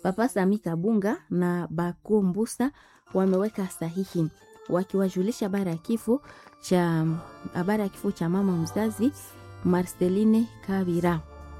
Papa Sami Kabunga na Bako Mbusa wameweka sahihi wakiwajulisha habari ya kifo cha habari ya kifo cha mama mzazi Marceline Kabira.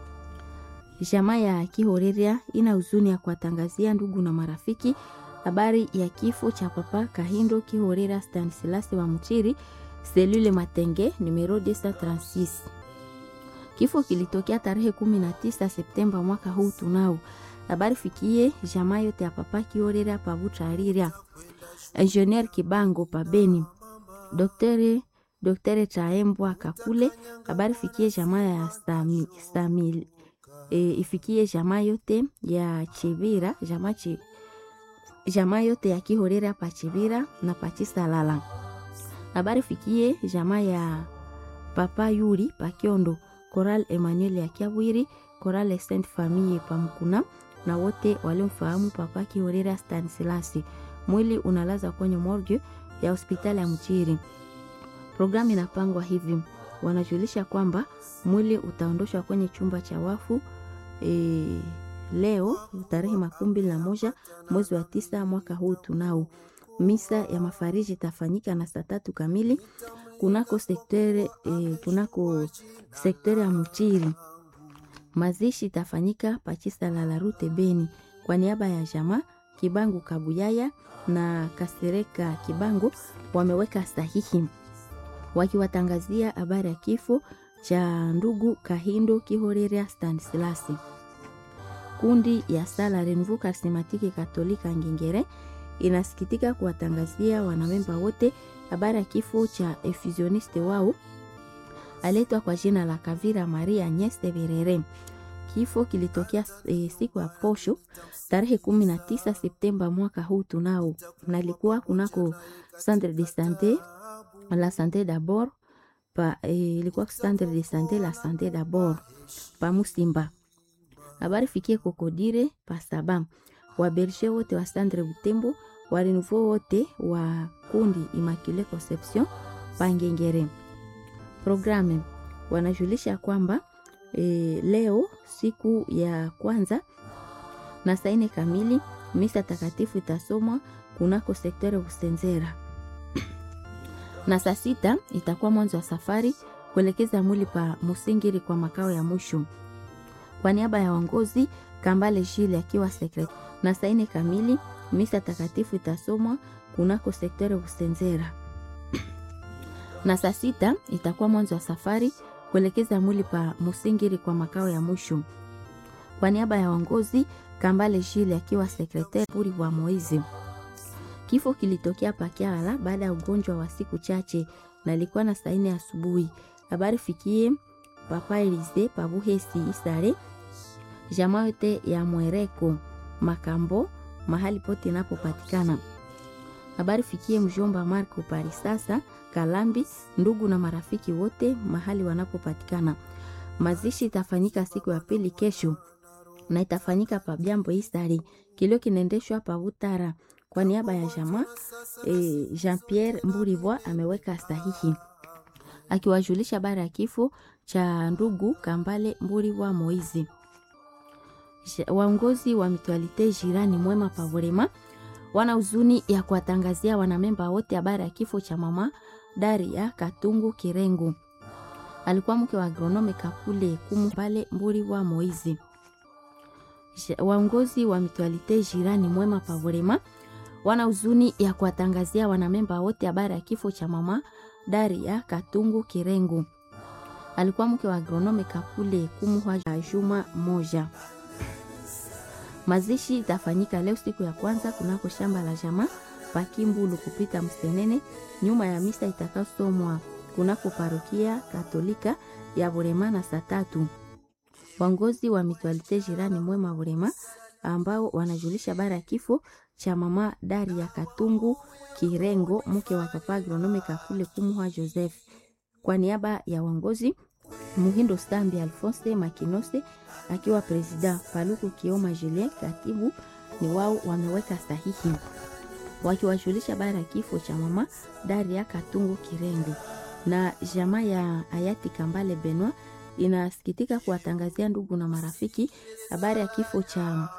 Jamaa ya Kihoreria ina huzuni ya kuwatangazia ndugu na marafiki habari ya kifo cha papa Kahindo Kihoreria Stanislas wa Mchiri selule Matenge numero 236. Kifo kilitokea tarehe 19 Septemba mwaka huu tunao. Habari fikie jamaa yote ya papa Kihoreria pabuchariria. Engineer Kibango pabeni. Daktari Daktari Chaembwa Kakule. Habari fikie jamaa ya Stamil, Stamil e, ifikie jamaa yote ya Chibira jamaa chi, jamaa yote ya Kihorera pa Chibira na Pachisalala. Habari fikie jamaa ya Papa Yuri pa Kiondo, Coral Emmanuel ya Kiabwiri, Coral Saint Famille pa Mkuna na wote waliomfahamu Papa Kihorera Stanislas. Mwili unalaza kwenye morgue ya hospitali ya Mchiri. Programu inapangwa hivi, wanajulisha kwamba mwili utaondoshwa kwenye chumba cha wafu e, leo tarehe makumi mbili na moja mwezi wa tisa mwaka huu tunao. Misa ya mafariji itafanyika na saa tatu kamili kunako sektere, e, kunako sektere ya Mchiri. Mazishi itafanyika pachisa la Larute Beni kwa niaba ya jamaa Kibangu Kabuyaya na Kasereka Kibangu wameweka sahihi wakiwatangazia habari ya kifo cha ndugu Kahindo Kihoreria Stanislas. Kundi ya sala Renouveau Charismatique Katolika Ngingere inasikitika kuwatangazia wanamemba wote habari ya kifo cha efuzioniste wao aletwa kwa jina la Kavira Maria Nyeste Berere. Kifo kilitokea e, siku ya posho tarehe 19 Septemba mwaka huu tunao, nalikuwa kunako Centre de Sante la Sante d'abord pa ilikuwa e, Centre de Sante la Sante d'abord pa Musimba. Habari fikie Kokodire pa Saba, wabershe wote wa Centre Butembo, wa Renouveau wote wa kundi Immaculée Conception pa Ngengere. Programe wanajulisha kwamba e, leo siku ya kwanza na saa nne kamili misa takatifu itasomwa kunako sektore Busenzera na saa sita itakuwa mwanzo wa safari kuelekeza mwili pa Musingiri kwa makao ya mwisho. Kwa niaba ya waongozi Kambale Jile akiwa sekretari, na saa nne kamili misa takatifu itasomwa kunako sektore Busenzera na saa sita itakuwa mwanzo wa safari kuelekeza mwili pa Musingiri kwa makao ya mwisho. Kwa niaba ya waongozi Kambale Jile akiwa sekretari puri wa Moizi. Kifo kilitokea Pakiala baada ya ugonjwa wa siku chache na ilikuwa na saa nne asubuhi. Habari fikie Papa Elize Pabuhesi Isare, jamaa yote ya Mwereko Makambo, mahali pote inapopatikana. Habari fikie mjomba Marco Parisasa Kalambi, ndugu na marafiki wote mahali wanapopatikana. Mazishi itafanyika siku ya pili kesho na itafanyika pa Byambo Isari. Kilio kinaendeshwa pa Butara kwa niaba ya jamaa e, Jean Pierre Mburivwa ameweka sahihi akiwajulisha habari ya kifo cha ndugu Kambale Mburivwa Moizi. Waongozi wa mitualite jirani mwema Pavorema wana huzuni ya kuwatangazia wanamemba wote habari ya kifo cha mama Daria Katungu Kirengo, alikuwa mke wa agronome Kakule Kumu pale Mburivwa Moizi. Waongozi wa mitualite jirani mwema Pavorema wana huzuni ya kuwatangazia wanamemba wote habari ya kifo cha mama Daria Katungu Kirengo, alikuwa mke wa agronome Kakule Kumuhwa juma moja. Mazishi itafanyika leo siku ya kwanza kunako shamba la jamaa Pakimbulu kupita Msenene, nyuma ya misa itakayosomwa kunako parokia Katolika ya Burema na saa tatu. Waongozi wa mitualite jirani mwema Burema ambao wanajulisha habari ya kifo cha mama Daria Katungu Kirengo, mke wa papa agronome Kakule Kumuhwa Joseph, kwa niaba ya waongozi Muhindo Stambi Alphonse Makinose akiwa presida, Paluku Kioma Julien katibu, ni wao wameweka sahihi wakiwajulisha habari ya kifo cha mama Daria Katungu Kirengo. Na jamaa ya hayati Kambale Benwa inasikitika kuwatangazia ndugu na marafiki habari ya kifo cha